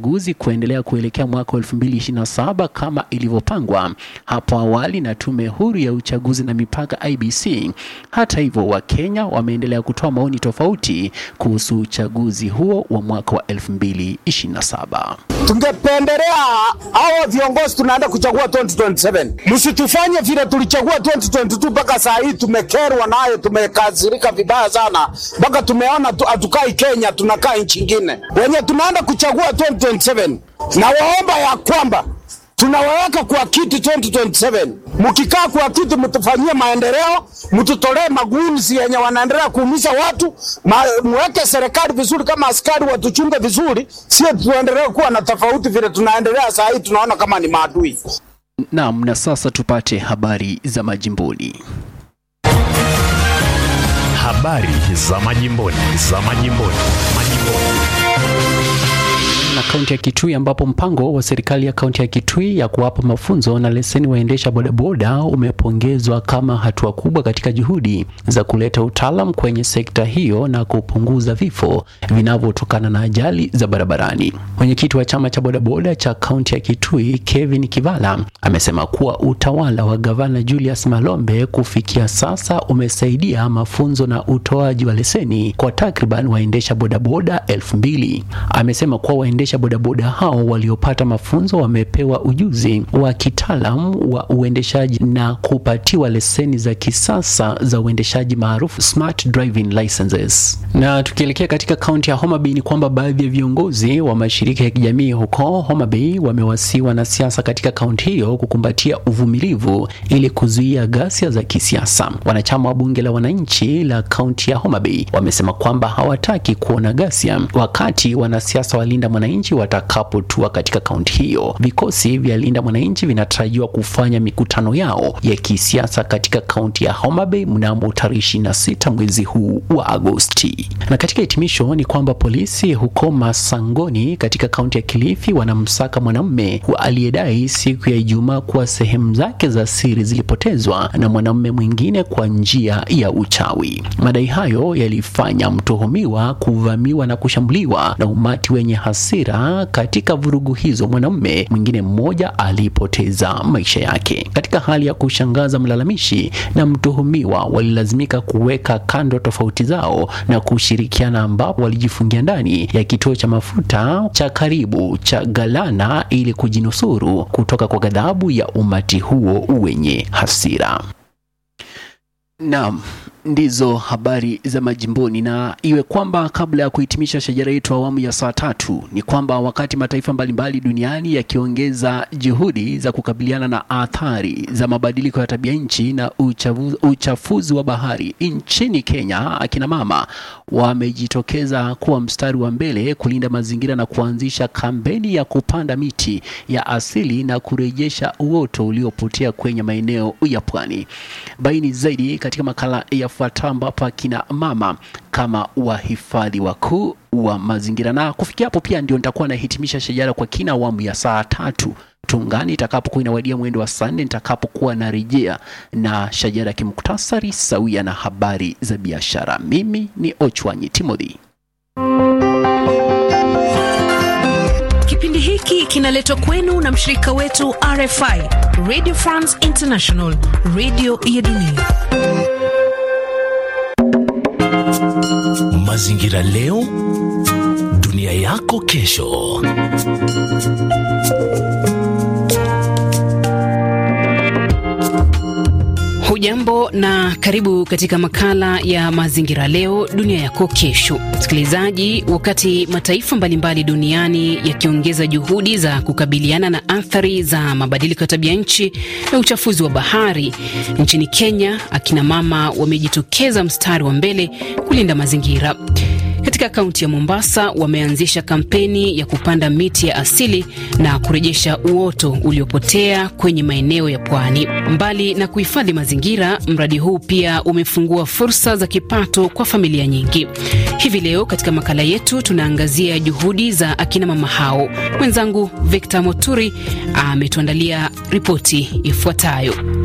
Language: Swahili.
uchaguzi kuendelea kuelekea mwaka 2027 kama ilivyopangwa hapo awali na tume huru ya uchaguzi na mipaka IBC. Hata hivyo, Wakenya wameendelea kutoa maoni tofauti kuhusu uchaguzi huo wa mwaka wa 2027. Tungependelea hao viongozi tunaenda kuchagua 2027, msitufanye vile tulichagua 2022 mpaka saa hii tumekerwa nayo, tumekasirika vibaya sana, mpaka tumeona tu- hatukai Kenya, tunakaa nchi ingine. Wenye tunaenda kuchagua 2027, na waomba ya kwamba tunawaweka kwa kiti 2027. Mkikaa kwa kiti, mtufanyie maendeleo, mtutolee magunzi yenye wanaendelea kuumiza watu, ma, mweke serikali vizuri, kama askari watuchunge vizuri, sio tuendelee kuwa na tofauti vile tunaendelea saa hii, tunaona kama ni maadui. Naam, na sasa tupate habari za majimboni. Habari za majimboni, za majimboni, majimboni. na kaunti ya Kitui ambapo mpango wa serikali ya kaunti ya Kitui ya kuwapa mafunzo na leseni waendesha bodaboda umepongezwa kama hatua kubwa katika juhudi za kuleta utaalam kwenye sekta hiyo na kupunguza vifo vinavyotokana na ajali za barabarani. Mwenyekiti wa chama cha bodaboda cha kaunti ya Kitui Kevin Kivala amesema kuwa utawala wa gavana Julius Malombe kufikia sasa umesaidia mafunzo na utoaji wa leseni kwa takriban waendesha bodaboda elfu mbili. Amesema kuwa waendesha bodaboda hao waliopata mafunzo wamepewa ujuzi wa kitaalam wa uendeshaji na kupatiwa leseni za kisasa za uendeshaji maarufu smart driving licenses. Na tukielekea katika kaunti ya Homa Bay ni kwamba baadhi ya viongozi wa mashirika ya kijamii huko Homa Bay wamewasiwa na siasa katika kaunti hiyo kukumbatia uvumilivu ili kuzuia ghasia za kisiasa. Wanachama wa bunge la wananchi la kaunti ya Homa Bay wamesema kwamba hawataki kuona ghasia wakati wanasiasa wa Linda Mwananchi watakapotua katika kaunti hiyo. Vikosi vya Linda Mwananchi vinatarajiwa kufanya mikutano yao ya kisiasa katika kaunti ya Homa Bay mnamo tarehe 26 mwezi huu wa Agosti. Na katika hitimisho ni kwamba polisi huko Masangoni katika kaunti ya Kilifi wanamsaka mwanamume aliyedai siku ya Ijumaa kuwa sehemu zake za siri zilipotezwa na mwanamume mwingine kwa njia ya uchawi. Madai hayo yalifanya mtuhumiwa kuvamiwa na kushambuliwa na umati wenye hasira. Katika vurugu hizo, mwanamume mwingine mmoja alipoteza maisha yake. Katika hali ya kushangaza, mlalamishi na mtuhumiwa walilazimika kuweka kando tofauti zao na kushirikiana, ambapo walijifungia ndani ya kituo cha mafuta cha karibu cha Galana ili kujinusuru kutoka kwa ghadhabu ya umati huo wenye hasira. Naam, ndizo habari za majimboni, na iwe kwamba kabla ya kuhitimisha shajara yetu awamu ya saa tatu ni kwamba wakati mataifa mbalimbali duniani yakiongeza juhudi za kukabiliana na athari za mabadiliko ya tabia nchi na uchafu, uchafuzi wa bahari, nchini Kenya akina mama wamejitokeza kuwa mstari wa mbele kulinda mazingira na kuanzisha kampeni ya kupanda miti ya asili na kurejesha uoto uliopotea kwenye maeneo ya pwani. Baini zaidi katika makala yafuatayo, ambapo akina mama kama wahifadhi wakuu wa mazingira. Na kufikia hapo pia ndio nitakuwa nahitimisha shajara kwa kina awamu ya saa tatu tungani itakapokuwa inawadia mwendo wa saa nne nitakapokuwa narejea na shajara ya kimuktasari sawia na habari za biashara. Mimi ni Ochwanyi Timothy. Kipindi hiki kinaletwa kwenu na mshirika wetu RFI, Radio France International, radio ya dunia. Mazingira leo, dunia yako kesho. Hujambo na karibu katika makala ya mazingira leo dunia yako kesho. Msikilizaji, wakati mataifa mbalimbali duniani yakiongeza juhudi za kukabiliana na athari za mabadiliko ya tabia nchi na uchafuzi wa bahari, nchini Kenya akina mama wamejitokeza mstari wa mbele kulinda mazingira. Katika kaunti ya Mombasa wameanzisha kampeni ya kupanda miti ya asili na kurejesha uoto uliopotea kwenye maeneo ya pwani. Mbali na kuhifadhi mazingira, mradi huu pia umefungua fursa za kipato kwa familia nyingi. Hivi leo katika makala yetu tunaangazia juhudi za akina mama hao. Mwenzangu Victor Moturi ametuandalia ripoti ifuatayo.